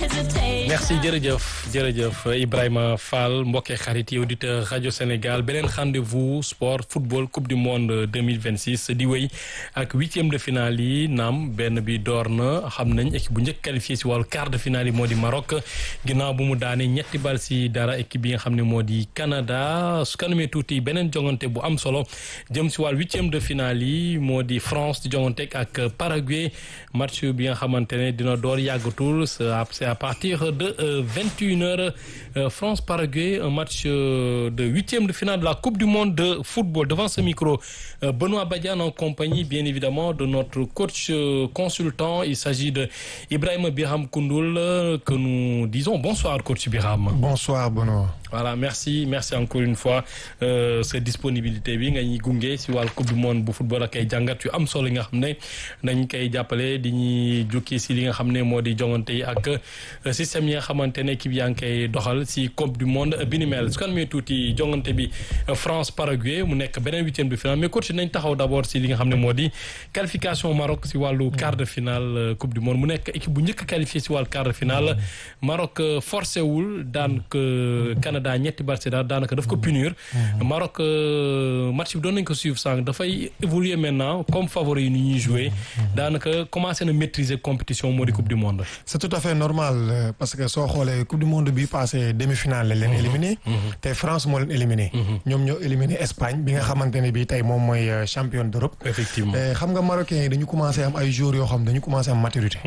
merci jërëjëf jërëjëf Ibrahima Fall mbokki xarit yi auditeur rajo Sénégal beneen rendez-vous sport football coupe du monde 2026 di wéy ak huitième de finale yi naam benn bi door na xam nañ équipe bu njëkk qualifié si wàllu quart de finale yi moo di Maroc ginnaaw bu mu daane ñetti bal si dara équipe bi nga xam ne moo di Canada su kanamee tuuti beneen jongante bu am solo jëm si wàllu huitième de finale yi moo di France di jongante ak Paraguay match bi nga xamante ne dina door yàggatul c'est à partir de vingt et une heures France Paraguay un match de huitième de finale de la Coupe du monde de football devant ce micro Benoît Badiane en compagnie bien évidemment de notre coach consultant il s'agit de Ibrahima Birham Koundoul que nous disons bonsoir coach Birham bonsoir Benoît voilà merci merci encore une fois sa disponibilité bi nga ñuy gunge si wàllu coupe du monde bu football ak ay jàngat yu am solo yi nga xam ne dañ koy jàppale di ñuy jukki si li nga xam ne moo di jongante yi ak système yi nga xamante ne équipe yaa ngi koy doxal si coupe du monde bi ni mel su kan mee tuuti jongante bi France Paraguay mu nekk beneen huitième de finale mais coach nañ taxaw d' abord si li nga xam ne moo di qualification Maroc si wàllu quart de finale coupe du monde mu nekk équipe bu njëkk qualifié si wàllu quart de finale Maroc forcé wul daan Canada ñetti bal si daal daanaka daf ko punir Maroc match bi doon nañ ko suivre sànq dafay évoluer maintenant comme favori yi ni ñuy jouer daanaka commencé na maîtriser compétition moo di coupe du monde c'est tout à fait normal parce que soo xoolee coupe du monde bi passé demi-finale la leen éliminé te France moo leen éliminé ñoom ñoo éliminé Espagne bi nga xamante ne bi tey moom mooy champion d'Europe effectivement xam nga marocains yi dañu commencé am ay joueurs yoo xam dañu commencé am maturité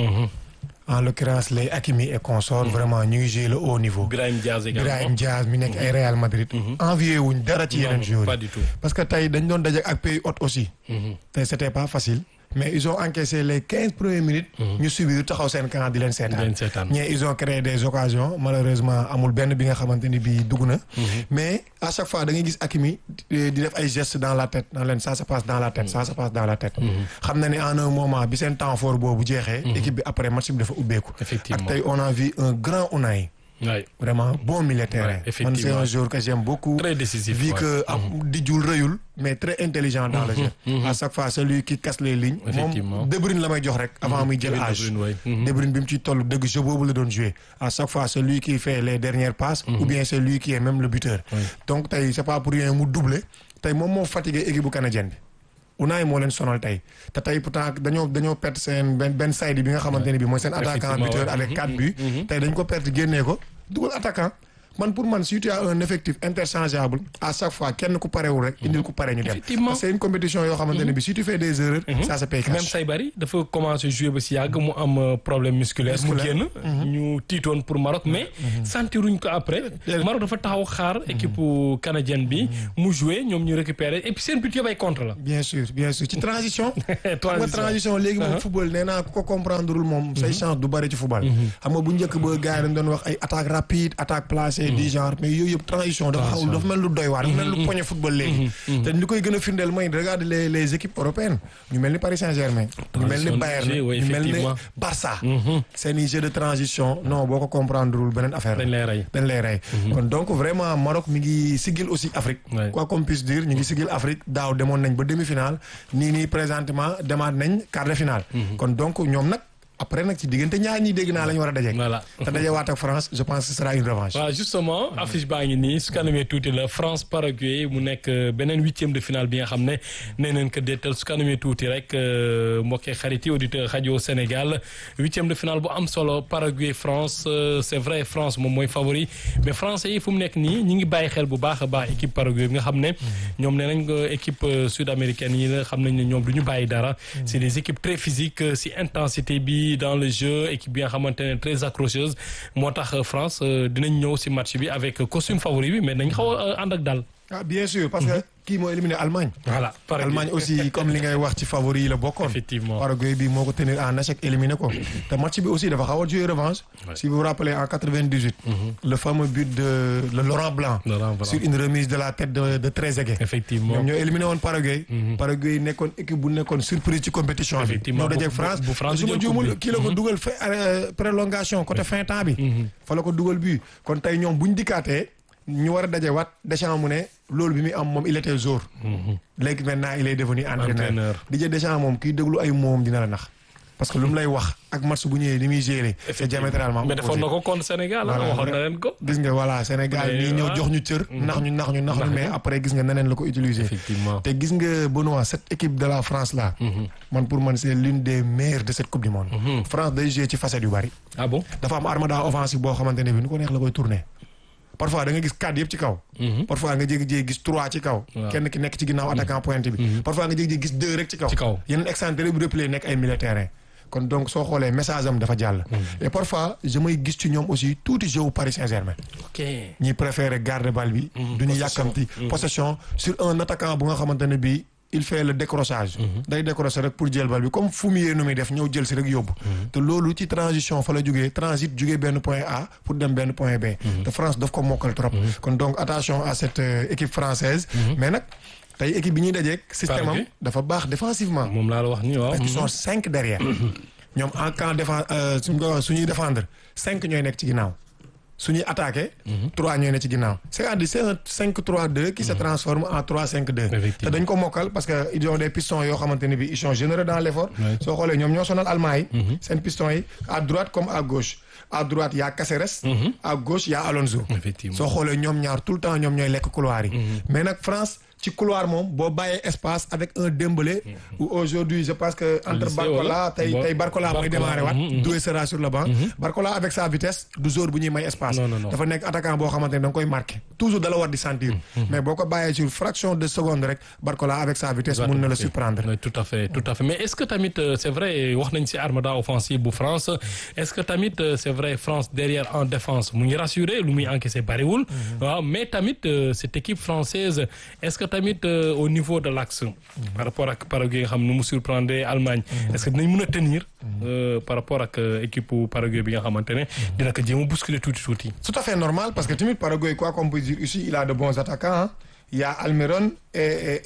en l'occurrence les Hakimi et consorts vraiment ñu ngi jouer le haut niveau. Brahim Diaz également Brahim Diaz mi nekk ay Real Madrid. envié wuñ dara ci yeneen joueurs pas du tout. parce que tey dañ doon daje ak pays hôte aussi. tey c'était pas facile. mais ils ont encaissé les quinze premières minutes. ñu subir taxaw seen camp di leen seetaan. ñee ils ont créé des occasions malheureusement amul benn bi nga xamante ni bii dugg na. mais à chaque fois da ngay gis Hakimi di def ay gestes dans la tête dans leen ça se passe dans la tête ça se passe dans la tête. xam na ni en un moment bi seen temps fort boobu jeexee. équipe bi après match bi dafa ubbeeku. effectivement ak tey on a vu un grand Unai. oui vraiment bon milieu terrain. effectivement man c'est un joueur que j'aime beaucoup. très décisif vu que am dijul rëyul mais très intelligent dans le jeu. à chaque fois celui qui casse les lignes. effectivement moom De Bruyne la may jox rek. avant muy jël âge. De Bruyne bi mu ciy toll dëgg jeu boobu la doon jouer à chaque fois celui qui fait les dernières passes. ou bien celui qui est même le buteur. donc tey c'est pas pour rien mu doubler tey moom moo fatigué équipe bu canadienne bi. Unai moo leen sonal tey te tey pourtant dañoo dañoo perte seen benn benn side bi nga xamante ne bi mooy seen attaquant buteur avec quatre buts tey dañ ko perte génnee ko dugal attaquant man pour man si tu as un effectif interchangeable à chaque fois kenn ku parewul rek indil ku pare ñu dem Effectivement. parce que c'est une compétition yoo xamante ne bi si tu fais des erreurs ça se paye même cash Saybari dafa commencé jouer ba si yàgg mu am euh, problème musculaire mu génn ñu tiitoon pour Maroc mais sentiruñ ko après Maroc dafa taxaw xaar équipe canadienne bi mu jouer ñoom ñu récupérer et puis seen but yëpp ay contre la bien sûr bien sûr ci transition xam nga transition transition léegi moom football nee naa ku ko comprendreul moom say chance du bëri ci football xam nga bu njëkk ba gars yi dañ doon wax ay attaque rapide attaque placée du genre mais yooyu yëpp transition dafa xaw dafa mel lu doy waar dafa mel lu poñe football léegi te li koy gën a firndeel mooy regarde les les équipes européennes ñu mel ni Paris Saint-Germain ñu mel ni Transition de Bayern jeu, oui, ñu mel ni effectivement. Barça seeni jeu de transition non boo ko comprendreul beneen affaire la dañ lay rey dañ lay rey kon donc vraiment Maroc mi ngi sigil aussi Afrique Ouais. quoi qu'on puisse dire ñu ngi sigil Afrique daaw demoon nañ ba demi-finale nii nii présentement demaat nañ quart de finale kon donc ñoom nag après nag ci diggante ñaar ñi dégg naa la ñu war a dajeek voilà te dajewaat ak France je pense que ce sera une revanche waaw justement affiche baa ngi nii su kanamee tuuti la France Paraguay mu nekk euh, beneen huitième de finale bi nga xam ne nee nañ ko déetal su kanamee tuuti rek euh, mbokkee xarit yi auditeur rajo Sénégal huitième de finale bu am solo Paraguay France euh, c'est vrai France moom mooy favori mais français yi fu mu nekk nii ñi ngi bàyyi xel bu baax a baax équipe Paraguay bi nga xam ne ñoom nee nañ ko équipe euh, sud-américaine yi la xam nañ ne ñoom du ñu bàyyi dara c'est des équipes très physiques euh, si intensité bi dans le jeu équipe bi nga xamante ne très accrocheuse moo tax euh, France euh, dinañ ñëw si match bi avec costume favori bi mais nañ xaw a euh, ànd ak daal ah bien sûr parce que kii moo éliminé Allemagne voilà Paraguay. Allemagne aussi comme li ngay wax ci favori yi la bokkoon Effectivement. Paraguay bi moo ko tenir en échec éliminé ko te match bi aussi dafa xaw a jouer revanche si vous vous rappelez en 98 le fameux but de le Laurent Blanc Laurent Blanc. sur une remise de la tête de de Trezeguet effectivement ñoom ñoo éliminé woon Paraguay. Paraguay nekkoon équipe bu nekkoon surprise ci compétition bi. Effectivement, ñoo dajeeg bu- France bu France su ma jël juumul coupe bi. kii la ko dugal fa euh, prolongation côté fin temps bi. fa la ko dugal bi kon tey ñoom bu ñu dikkaatee ñu war a dajewaat Deschamps mu ne loolu bi muy am moom il était jour. léegi maintenant il est devenu entraîneur. Entraîneur. Didier Deschamps moom kiy déglu ay moom dina la nax. parce que lu mu lay wax ak match bu ñëwee ni muy géré. c'est diamétralement mais defoon na ko contre Sénégal waxoon na leen ko. gis nga voilà Sénégal ñii ñëw jox ñu cër. nax ñu nax ñu nax ñu mais après gis nga neneen la ko utiliser. effectivement te gis nga Benoît cette équipe de la France là. man pour man c'est l'une des meilleures de cette coupe du monde. France day jouer ci facette yu bari. ah bon dafa am armada offensive boo xamante ne bi nu ko neex la koy tourner. parfois da nga gis quatre yëpp ci kaw. parfois nga jékki-jékki gis trois ci kaw. kenn ki nekk ci ginnaaw attaquant pointe bi. parfois nga jékki-jékki gis deux rek ci kaw. ci kaw yeneen excentré bu replay nekk ay militaires. kon donc soo xoolee message am dafa jàll. et parfois je may gis ci ñoom aussi tuuti jeu Paris Saint-Germain. ok ñi préféré garder balle bi. du ñu yàkkamti possession sur un attaquant bu nga xamante ne bii. il fait le décrochage. day décrocher rek pour jël bal bi comme fumier nu muy def ñëw jël si rek yóbbu. te loolu ci transition fa la jógee transit jógee benn point A pour dem benn point B. te France daf ko mokkal trop. kon donc attention à cette équipe française. mais nag tey équipe bi ñuy dajeeg. système am dafa baax défensivement. moom laa la wax nii waaw. parce qu'ils sont cinq derrière. ñoom en camp défense suñ ko su ñuy défendre cinq ñooy nekk ci ginnaaw. su ñuy attaqué. trois ñooy ne ci ginnaaw. c'est-à-dire c'est un 5-3-2 qui se transforme en 3-5-2. te dañ ko mokkal parce que ils ont des pistons yoo xamante ne bi ils sont généreux dans l'effort. soo xoolee ñoom ñoo sonal Allemagne yi. seen pistons yi à droite comme à gauche. à droite y a Caceres. à gauche y a Alonso. effectivement soo xoolee ñoom ñaar tout le temps ñoom ñooy lekk couloir yi. mais nag France. ci couloir moom boo bàyyee espace avec un Dembélé où aujourd'hui je pense que entre Barcola tey tey Barcola mooy démarrer waat Doué sera sur le banc Barcola avec sa vitesse du joueur bu ñuy may espace dafa nekk attaquant boo xamante ne da nga koy marqué toujours da la war di sentir mais boo ko bàyyee sur fraction de seconde rek Barcola avec sa vitesse mun na la surprendre tout à fait tout à fait mais est-ce que tamit c'est vrai wax nañ ci armada offensive bu France est-ce que tamit c'est vrai France derrière en défense mu ngi rassuré lu muy encaissé bariwul waaw mais tamit cette équipe française est-ce que tamit au niveau de l'axe par rapport ak Paraguay nga xam nu mu surprendre Allemagne est-ce que dinañ mën a tenir par rapport ak équipe Paraguay bi nga xamante ne dina ko jéem a bousculer tuuti tuuti tout à fait normal parce que tamit Paraguay quoi qu'on peut dire ici il a de bons attaquants il y a Almiron et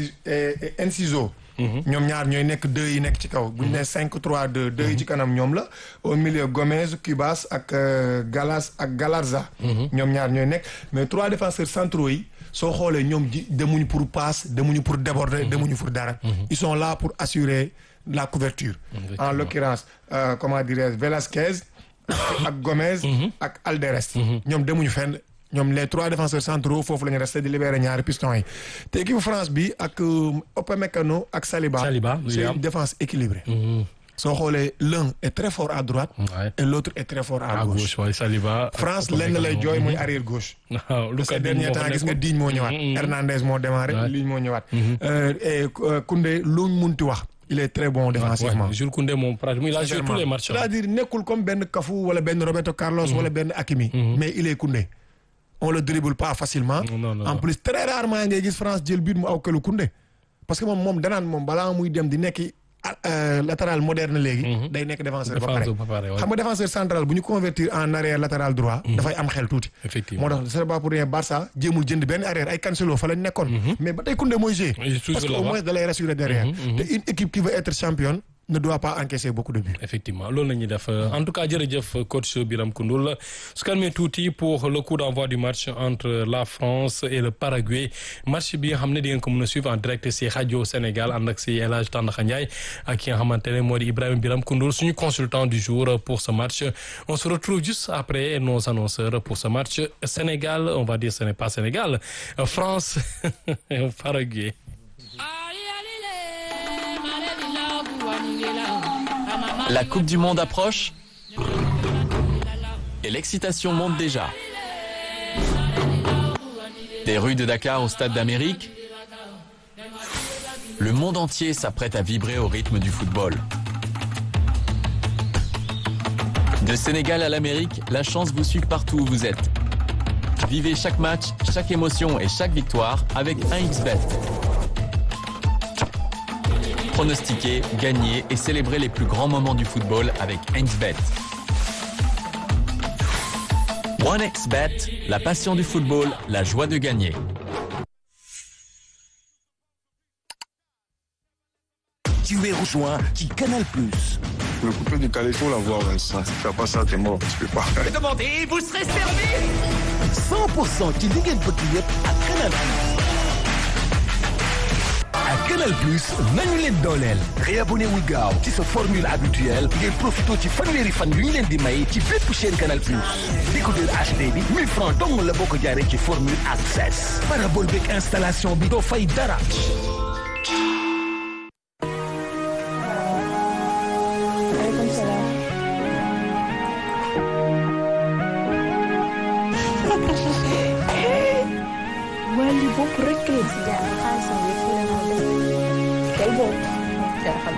et Enciso ñoom ñaar ñooy nekk deux yi nekk ci kaw bu ñu nee cinq trois deux deux yi ci kanam ñoom la au milieu Gomez Cubas ak Galas ak Galarza ñoom ñaar ñooy nekk mais trois défenseurs centraux yi soo xoolee ñoom ji demuñu pour passe demuñu pour déborder demuñu pour dara ils sont là pour assurer la couverture en l'occurrence euh, comment dirais-je Velasquez ak Gomez ak Alderès ñoom demuñu fenn ñoom les trois défenseurs centraux foofu la ñu resté di libérer ñaari pistons yi te équipe France bi ak Upamecano ak Saliba c'est une défense équilibrée soo xoolee l'un est très fort à droite et l'autre est très fort à gauche Saliba France lenn lay jooy mooy arrière gauche parce que dernier temps gis nga Digne moo ñëwaat Hernandez moo démarré Digne moo ñëwaat et Koundé luñ munti wax il est très bon défensivement Jules Koundé moom pratiquement il a joué tous les matchs c'est-à-dire nekkul comme benn Cafu wala benn Roberto Carlos wala benn Hakimi mais il est Koundé on le dribble pas facilement en plus très rarement ngay gis France jël but mu aw këlu Koundé parce que moom moom danaan moom balaa muy dem di nekk latéral moderne léegi. day nekk défenseur ba pare xam nga défenseur central bu ñu convertir en arrière latéral droit. dafay am xel tuuti. effectivement moo tax c'est pas pour rien Barça jéemul jënd benn arrière ay Cancelo fa lañ nekkoon. mais ba tey Koundé mooy jouer. parce que au moins da lay rassurer derrière. te une équipe qui veut être championne. ne doit pas encaisser beaucoup de buts. effectivement loolu la ñuy def en tout cas jërëjëf coach Biram Koundoul su calmee tuuti pour le coup d'envoi du match entre la France et le Paraguay match bi nga xam ne di ngeen ko mën a suivre en direct si rajo Sénégal ànd ak si El Hadj Tandakha Ndiaye ak ki nga xamante ne moo di Ibrahima Biram Koundoul suñu consultant du jour pour ce match on se retrouve juste après nos annonceurs pour ce match Sénégal on va dire ce n'est pas Sénégal France Paraguay. La Coupe du Monde approche et l'excitation monte déjà. Des rues de Dakar au Stade d'Amérique, le monde entier s'apprête à vibrer au rythme du football. De Sénégal à l'Amérique, la chance vous suit partout où vous êtes. Vivez chaque match, chaque émotion et chaque victoire avec 1xBet. Pronostiquer, gagner et célébrer les plus grands moments du football avec 1xBet. 1xBet, la passion du football, la joie de gagner. Tu es rejoint qui Canal Plus. Le coupé du Calais, il faut l'avoir, ça. Si tu fais pas ça, t'es mort, tu peux pas. Demandez, vous serez servi 100% ci li ngeen bëgg yëpp ak Canal Plus. ak Canal Plus nañu leen dooleel réabonné wul gaaw ci sa formule habituelle ngir profité ci fanweeri fan yu ñu leen di may ci bépp chaîne Canal Plus décodeur HD bi 1000 francs dong la boo ko jaaree ci formule access parabole beeg installation bi doo fay dara waa lii bopp rek la si jaar xaalisam bi fu leen ko def tey boobu